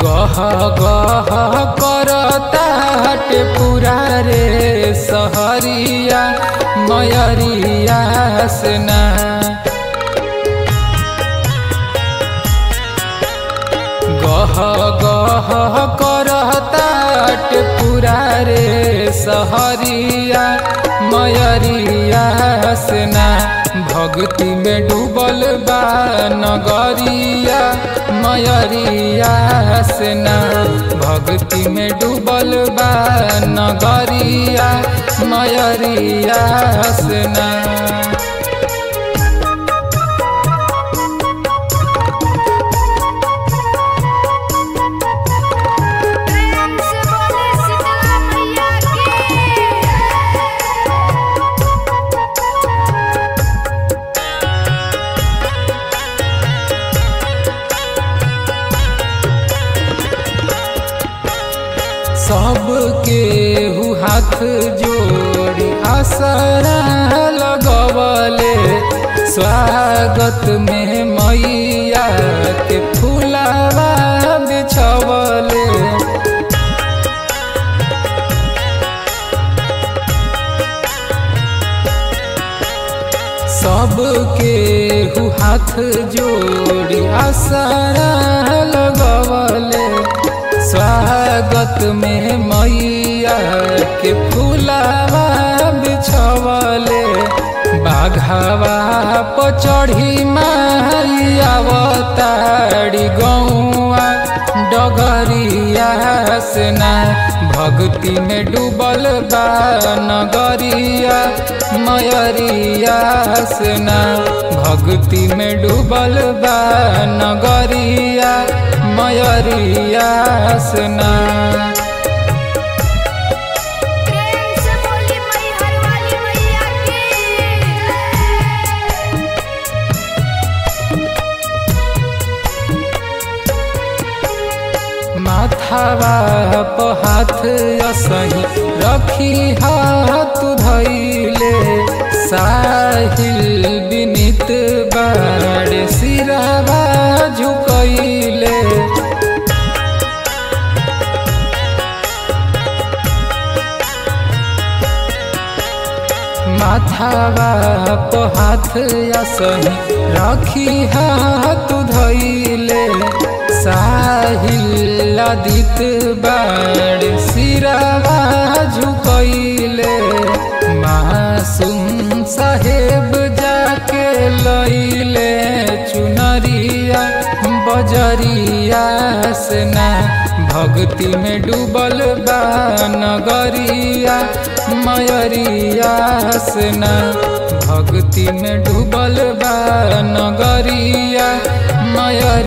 गह गह करता हटे पूरा रे सहरिया मयरिया सना गह गह करता हटे पूरा रे सहरिया मयरिया सना भक्ति में डूबल बा नगरिया मयरिया सना भक्ति में डूबल बा नगरिया मयरिया सना प्रेम से बोले शीतला मैया की सबके हु हाथ जोड़ी आसरा लगवले स्वागत में मैया के फुलावा बिछवले सबके हु हाथ जोड़ी आसरा लगवले स्वागत में मैया के फुलावा बिछवले बाघावा पचढ़ी माई अवतारी गौआ डगरिया सना भक्ति में डूबल बा नगरिया मयरिया सना भक्ति में डूबल बा नगरिया मयरिया सना प्रेम से बोली मैहर वाली मैया की माथावा प हाथ असही रखी हाथ धैले साहिल विनित बाड़ सिरावा झुकैले माथावा प हाथ असही रखी हाथ धैले साहिल आदित बाड़ सिरावा झुकैले मासूम साहेब जाके लैले चुनरिया बजरिया सना भक्ति में डूबल बा नगरिया मयरिया सना भक्ति में डूबल बा नगरिया मयर